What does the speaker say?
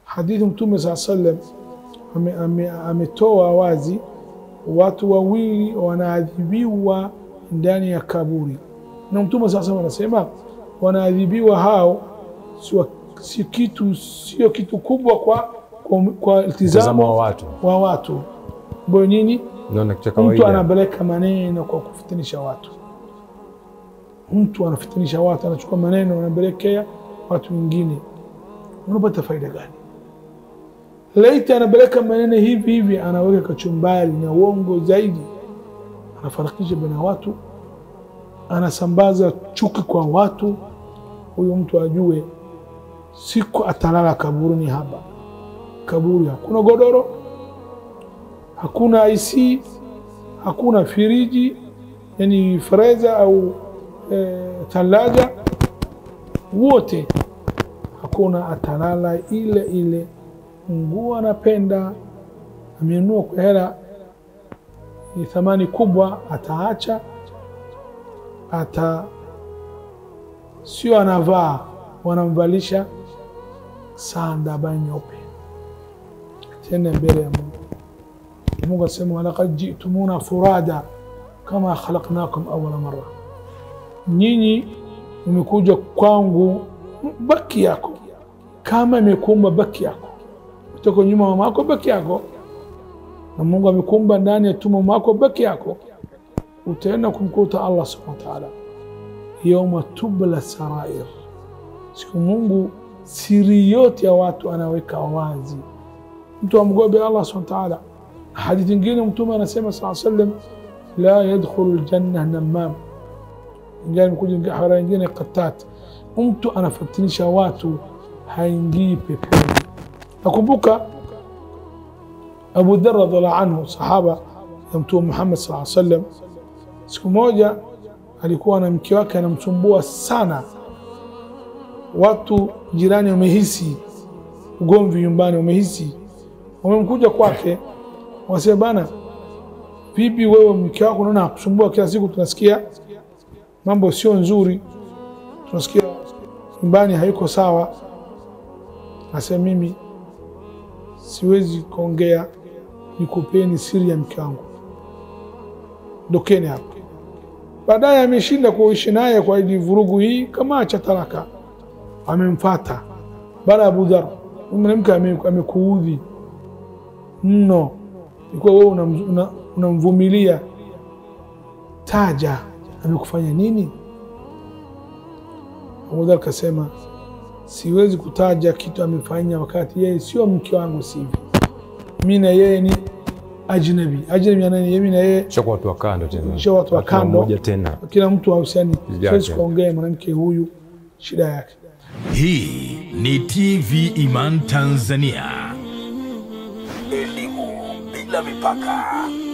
hadithi Mtume saa sallam ametoa ame, ametoa wazi watu wawili wanaadhibiwa ndani ya kaburi, na Mtume saa sallam anasema wanaadhibiwa hao si, si kitu sio kitu kubwa kwa, kwa, kwa Mtazamo iltizamo wa watu wa watu ambayo nini naona kitu cha mtu kawaida. anapeleka maneno kwa kufitinisha watu. Mtu anafitinisha watu, anachukua maneno anapelekea watu wengine, unapata faida gani? Laiti anapeleka maneno hivi hivi, anaweka kachumbari na uongo zaidi, anafarakisha baina watu, anasambaza chuki kwa watu. Huyu mtu ajue siku atalala kaburini hapa. Kaburi hakuna godoro, hakuna IC, hakuna firiji, yani freza au e, thalaja, wote hakuna. Atalala ile ile nguo anapenda, amenunua kwa hela ni thamani kubwa, ataacha ata sio anavaa, wanamvalisha sanda ba nyeupe tena mbele ya Mungu. Mungu asema walaqad jitumuna furada kama khalaqnakum awwala marra, nyinyi umekuja kwangu baki yako kama imekuumba baki yako kutoka nyuma mama yako baki yako, na Mungu amekuumba ndani ya tumbo mwako baki yako, utaenda kumkuta Allah subhanahu wa ta'ala yauma tubla sarair, siku Mungu siri yote ya watu anaweka wazi. Mtu amgobe Allah subhanahu wa ta'ala. Hadithi nyingine Mtume anasema sallallahu alayhi wasallam, la yadkhulu aljanna namam, ingawa mkuja hara nyingine qatat, mtu anafatinisha watu haingii peponi. Nakumbuka Abu Dharr radhiallahu anhu, sahaba ya Mtume Muhammad sallallahu alayhi wasallam, siku moja alikuwa na mke wake anamsumbua sana. Watu jirani wamehisi ugomvi nyumbani, wamehisi, wamemkuja kwake, wasema bana, vipi wewe mke wako naona akusumbua kila siku, tunasikia mambo sio nzuri, tunasikia nyumbani haiko sawa. Nasema mimi siwezi kuongea, nikupeni siri ya mke wangu, dokeni hapo. Baadaye ameshinda kuishi naye kwa ili vurugu hii, kama acha talaka, amemfata bana. Abu Dhar, mwanamke amekuudhi mno, ikuwa wewe unamvumilia, una, una taja amekufanya nini? Abu Dhar kasema siwezi kutaja kitu amefanya, wakati yeye sio mke wangu, sivi mi na yeye ni ajnabi. Ajnabi anani? Mimi na yeye Shakuwa watu wa kando tena. sio watu wa Hakuna kando, mmoja tena. kila mtu hahusiani. Yake. Siwezi kuongea mwanamke huyu shida yake. Hii ni TV Iman Tanzania. Elimu bila mipaka.